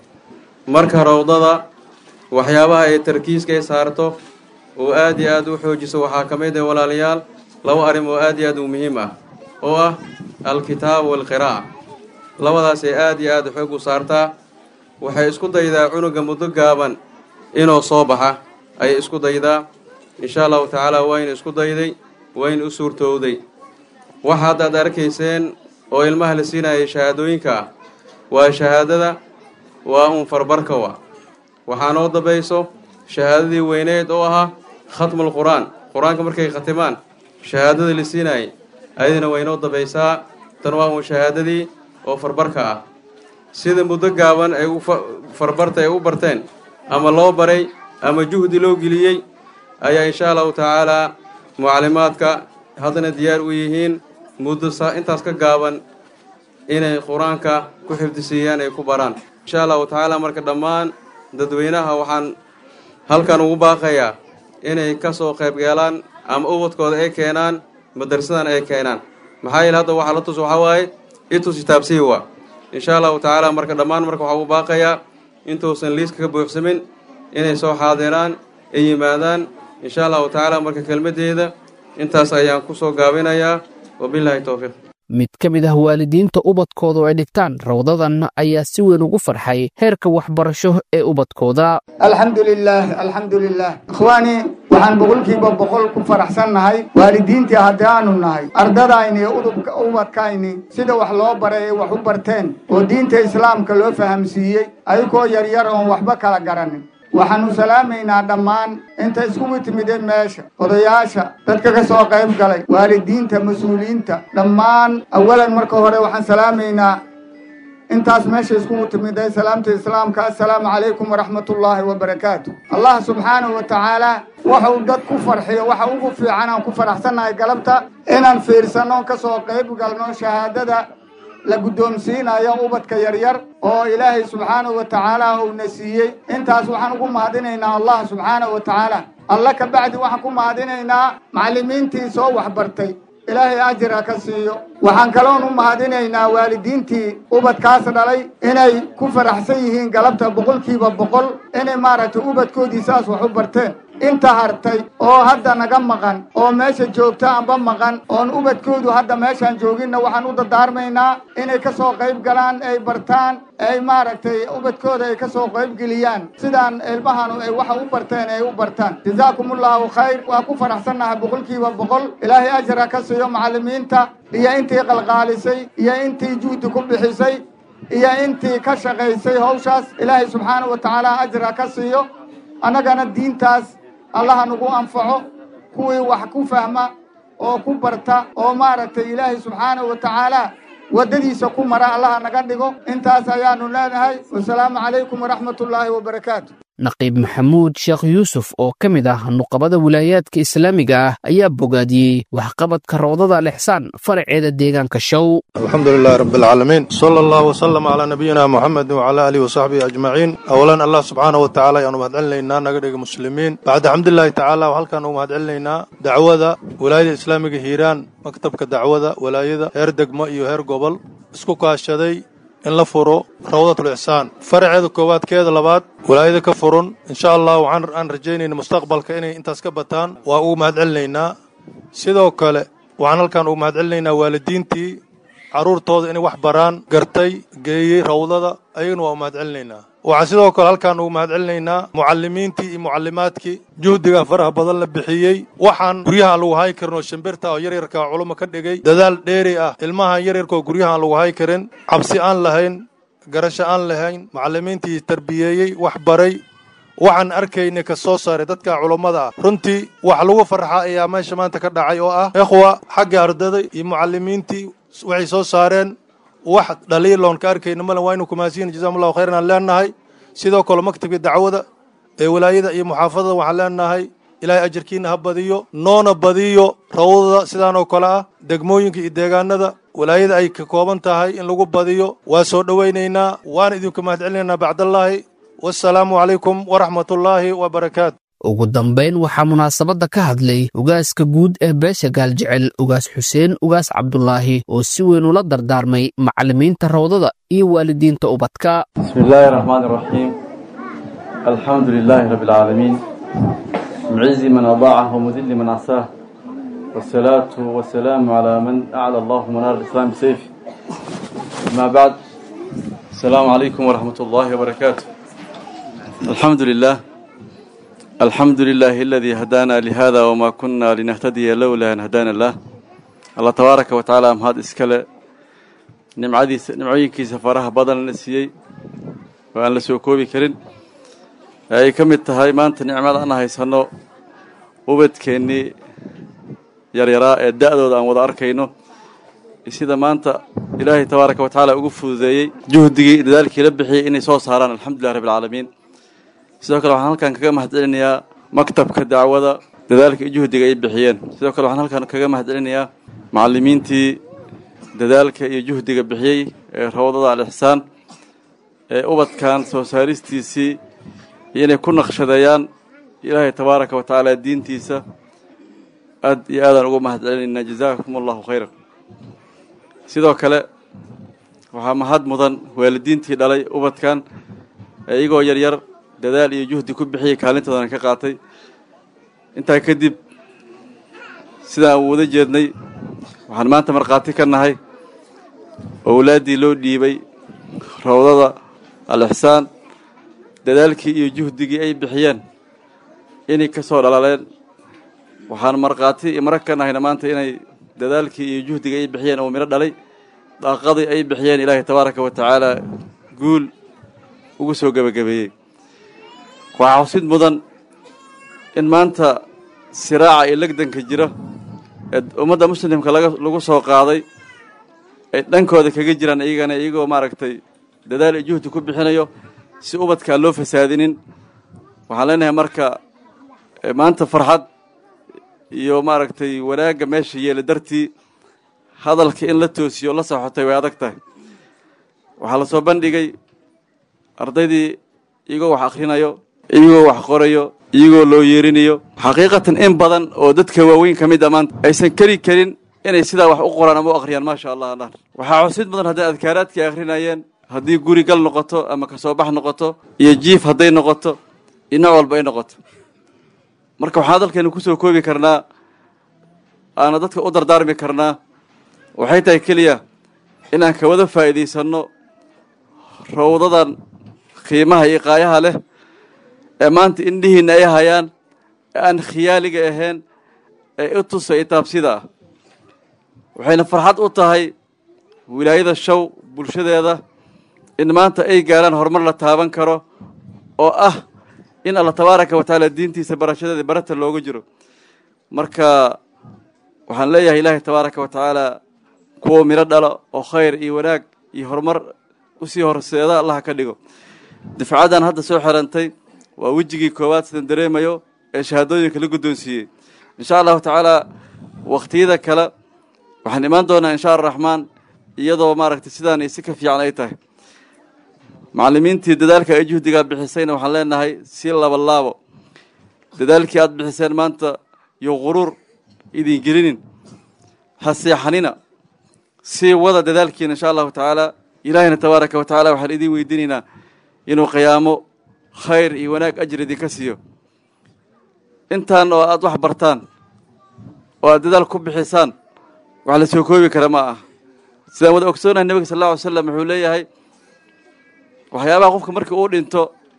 marka rawdada waxyaabaha ay tarkiiska ay saarto oo aada iyo aad u xoojiso waxaa ka mid ah walaalayaal laba arrin oo aada iyo aad u muhiim ah oo ah alkitaab waalqiraa'a labadaas ay aada iyo aad xoog u saartaa waxay isku daydaa cunuga muddo gaaban inuu soo baxa ayay isku daydaa insha allahu tacaala wayna isku dayday wayna u suurtowday waxa hadda ad arkayseen oo ilmaha la siinayay shahaadooyinka ah waa shahaadada waa un farbarka wa waxaa noo dambayso shahaadadii weyneed oo ahaa khatmul qur-aan qur-aanka markay khatimaan shahaadadii la siinayay ayadina waynoo dambaysaa tan waa un shahaadadii oo farbarka ah sida muddo gaaban ay u farbarta ay u barteen ama loo baray ama juhdi loo geliyey ayaa insha allahu tacaalaa mucallimaadka haddana diyaar u yihiin muddo sa intaas ka gaaban inay qur-aanka ku xifdisiiyaan ay ku baraan insha allahu tacaala marka dhammaan dadweynaha waxaan halkan ugu baaqayaa inay ka soo qayb galaan ama ubadkooda ay keenaan madarsadan ay keenaan maxaa yeele hadda waxaa la tus waxaa waaye itus kitaabsihi wa insha allahu tacaala marka dhammaan marka waxaa ugu baaqayaa intuusan liiska ka buuxsamin inay soo xaadiraan ay yimaadaan insha allahu tacaala marka kelmaddeeda intaas ayaan ku soo gaabinayaa wabilaahi towfiiq mid ka mid ah waalidiinta ubadkoodu ay dhigtaan rawdadan ayaa si weyn ugu farxay heerka waxbarasho ee ubadkooda alxamdu lilaah alxamdu lilah ikhwaani waxaan boqolkiiba boqol ku faraxsannahay waalidiintii haddaanu nahay ardadayni iyo udubka ubadkayni sida wax loo baray ay wax u barteen oo diinta islaamka loo fahamsiiyey ayagoo yaryar oon waxba kala garanin waxaanu salaamaynaa dhammaan inta iskugu timideen meesha odayaasha dadka ka soo qayb galay waalidiinta mas-uuliyiinta dhammaan awalan marka hore waxaan salaamaynaa intaas meesha iskugu timiday salaamta islaamka assalaamu calaykum waraxmatullaahi wabarakaatu allah subxaanahu wa tacaala waxuu dad ku farxiyo waxa ugu fiican aan ku faraxsannahay galabta inaan fiirsanno ka soo qayb galno shahaadada la guddoomsiinayo ubadka yaryar oo ilaahay subxaanahu wa tacaala uuna siiyey intaas waxaan ugu mahadinaynaa allah subxaanahu wa tacaala alla ka bacdi waxaan ku mahadinaynaa macallimiintii soo waxbartay ilaahay ajira ka siiyo waxaan kaloon u mahadinaynaa waalidiintii ubadkaas dhalay inay ku faraxsan yihiin galabta boqolkiiba boqol inay maaragtay ubadkoodii saas wax u barteen inta hartay oo hadda naga maqan oo meesha joogta anba maqan oon ubadkoodu hadda meeshaan jooginna waxaan u dadaarmaynaa inay ka soo qayb galaan ay bartaan ay maaragtay ubadkooda ay ka soo qayb geliyaan sidaan ilmahanu ay waxa u barteen ay u bartaan jazaakumullahu khayr waa ku faraxsannahay boqolkiiba boqol ilaahay ajra ka siiyo macallimiinta iyo intii qalqaalisay iyo intii juhdi ku bixisay iyo intii ka shaqaysay hawshaas ilaahay subxaanahu wa tacaala ajra ka siiyo annagana diintaas allaha nagu anfaco kuwii wax ku fahma oo ku barta oo maaragtay ilaahay subxaanahu wa tacaala waddadiisa ku mara allaha naga dhigo intaas ayaanu leenahay wasalaamu calaykum waraxmatullaahi wabarakaatu naqiib maxamuud sheekh yuusuf oo ka mid ah nuqabada wilaayaadka islaamiga ah ayaa bogaadiyey waxqabadka rawdada alixsaan faraceeda deegaanka show الحمد لله رب العالمين صلى الله وسلم على نبينا محمد وعلى آله وصحبه أجمعين أولا الله سبحانه وتعالى أنو مهدعن لنا نقدق مسلمين بعد حمد الله تعالى وهل كانوا مهدعن لنا دعوة ولاية الإسلامية هيران مكتبك دعوة ولاية هير دقمة إيو هير قبل اسكو كاشدي in la furo rawdatul ixsaan faraceeda koowaad keeda labaad walaayada ka furun insha allah waxaan aan rajaynayna mustaqbalka inay intaas ka bataan waa ugu mahadcelinaynaa sidoo kale waxaan halkaan ugu mahadcelinaynaa waalidiintii carruurtooda inay wax baraan gartay geeyey rawdada ayagana waa u mahadcelinaynaa waxaan sidoo kale halkaan ugu mahadcelinaynaa mucallimiintii iyo mucallimaadkii juhdiga faraha badan la bixiyey waxaan guryaha aan lagu hayi karin oo shimbirta oo yaryarka culummo ka dhigay dadaal dheeri ah ilmahan yaryarka oo guryaha aan lagu hayi karin cabsi aan lahayn garasho aan lahayn mucallimiintii tarbiyeeyey wax baray waxaan arkaynay ka soo saaray dadka culummada ah runtii wax lagu farxa ayaa meesha maanta ka dhacay oo ah ikhwa xagga ardada iyo mucallimiintii waxay soo saareen wax dhaliiloon ka arkayna male waa inu kumaasiyin jazakum allahu khayran aan leenahay sidoo kale maktabka dacwada ee walaayada iyo muxaafadada waxaan leenahay ilaahay ajarkiina ha badiyo noona badiyo rawdada sidaan oo kale ah degmooyinka iyo deegaanada walaayada ay ka kooban tahay in lagu badiyo waa soo dhowaynaynaa waana idinku mahadcelinaynaa bacdallaahi wassalaamu calaykum waraxmatullaahi wabarakaatu ugu dambayn waxaa munaasabadda ka hadlay ugaaska guud ee beesha gaaljecel ugaas xuseen ugaas cabdulaahi oo si weyn ula dardaarmay macallimiinta rawdada iyo waalidiinta ubadka بسم الله الرحمن الرحيم الحمد لله رب العالمين معز من أضاعه ومذل من عصاه والصلاة والسلام على من أعلى الله منار الإسلام بسيفه ما بعد السلام عليكم ورحمة الله وبركاته الحمد لله الحمد لله الذي هدانا لهذا وما كنا لنهتدي لولا أن هدانا الله الله تبارك وتعالى أم هذا إسكال نمعدي نمعينكي سفرها بدن نسيي وأن لسوكوبي كرين أي كم التهاي ما أنت نعمل أنا هاي سنو وبد كأني يريرا الدأدود أن وضع أركينو sida maanta ilaahay tabaaraka wa tacaala ugu fududeeyey juhdigii dadaalkii la bixiyey inay soo saaraan alxamdulilah rabbi alcaalamiin sidoo kale waxaan halkan kaga mahadcelinayaa maktabka dacwada dadaalka iyo juhdiga ay bixiyeen sidoo kale waxaan halkan kaga mahadcelinayaa macallimiintii dadaalka iyo juhdiga bixiyey ee rawdada al-ixsaan ee ubadkan soo saaristiisii iyo inay ku naqshadeeyaan ilaahay tabaaraka wa tacaala diintiisa aad iyo aadaan ugu mahadcelinaynaa jazaakum allahu khayran sidoo kale waxaa mahad mudan waalidiintii dhalay ubadkan ee iyagoo yaryar dadaal iyo juhdi ku bixiyay kaalintoodana ka qaatay intaa kadib sidaan u wada jeednay waxaan maanta markhaati ka nahay owlaaddii loo dhiibay rawdada al-ixsaan dadaalkii iyo juhdigii ay bixiyeen inay ka soo dhalaleen waxaan markhaati iyo marag ka nahayna maanta inay dadaalkii iyo juhdigii ay bixiyeen oo midho dhalay daaqadii ay bixiyeen ilaahay tabaaraka wa tacaala guul ugu soo gebagabeeyey waxaa xusid mudan in maanta siraaca iyo legdanka jira ee ummadda muslimka laga lagu soo qaaday ay dhankooda kaga jiraan iyagana iyagoo maaragtay dadaal iyo juhdi ku bixinayo si ubadkaan loo fasaadinin waxaan leenahay marka maanta farxad iyo maaragtay wanaagga meesha yeela dartii hadalka in la toosiyo la saxotay way adag tahay waxaa la soo bandhigay ardaydii iyagoo wax akhrinayo iyagoo wax qorayo iyagoo loo yeerinayo xaqiiqatan in badan oo dadka waaweyn ka mid a maanta aysan keri karin inay sidaa wax u qoraan ama u akhriyaan maasha allah allah waxaa xusid mudan hadday adkaaraadkii akhrinayeen haddii guri gal noqoto ama kasoo bax noqoto iyo jiif hadday noqoto iyo nooc walba ay noqoto marka waxaan hadalkeenu kusoo koobi karnaa aana dadka u dardaarmi karnaa waxay tahay keliya inaan ka wada faa'iidaysanno rawdadan qiimaha iyo qaayaha leh ee maanta indhihiinna ay hayaan ee aan khiyaaliga ahayn ee i tusa itaabsida ah waxayna farxad u tahay wilaayada show bulshadeeda in maanta ay gaaraan horumar la taaban karo oo ah in alla tabaaraka wa tacaala diintiisa barashadeeda barata looga jiro marka waxaan leeyahay ilaahay tabaaraka wa tacaala kuwa midho dhalo oo khayr iyo wanaag iyo horumar usii horseeda allaha ka dhigo difcadan hadda soo xirantay waa wejigii koowaad sidan dareemayo ee shahaadooyinka la guddoonsiiyey insha allahu tacaala wakhtiyada kale waxaan imaan doonaa insha araxmaan iyadoo maaragtay sidaan si ka fiican ay tahay macallimiintii dadaalka ay juhdigaa bixisayna waxaan leenahay si laba laabo dadaalkii aad bixiseen maanta iyo quruur idin gelinin ha seexanina sii wada dadaalkiina insha allahu tacaala ilaahina tabaaraka wa tacala waxaan idiin weydiinaynaa inuu qiyaamo khayr iyo wanaag ajir idinka siiyo intaan oo aad wax bartaan oo aad dadaal ku bixisaan wax la soo koobi kara ma ah sidaan wada ogsoonahay nebiga sal alla alay slam wuxuu leeyahay waxyaabaha qofka markii uu dhinto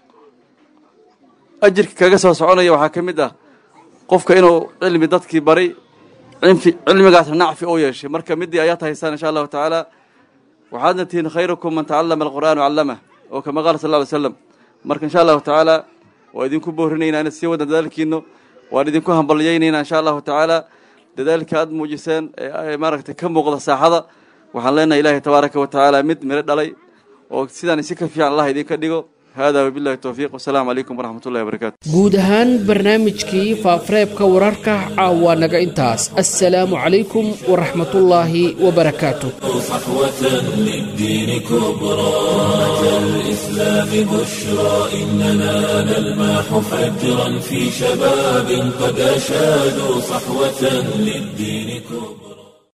ajirka kaga soo soconaya waxaa ka mid ah qofka inuu cilmi dadkii baray cinfi cilmigaasna nacfi u yeeshay marka midii ayaad haysaan insha allahu tacaala waxaadna tihiin khayrukum man tacallama alqur'aan wacallamah oo kama qaala sal lla alay slam marka insha allahu tacaala waa idinku boorinaynaa inaad sii wadaan dadaalkiino waan idinku hambalyaynaynaa insha allahu tacaala dadaalka aad muujiseen ee maaragtay ka muuqda saaxada waxaan leenahay ilaahay tabaaraka wa tacaala mid miro dhalay oo sidaan si ka fiican allah idinka dhigo hada wabillahi towfiiq wasalaamu calaykum waraxmat ullahi wabarakaatu guud ahaan barnaamijkii faafareebka wararka caawa naga intaas assalaamu calaykum waraxmatullaahi wabarakaatu صحوة للدين كبرى أتى الإسلام بشرى إننا نلمح فجرا في شباب قد أشادوا صحوة للدين كبرى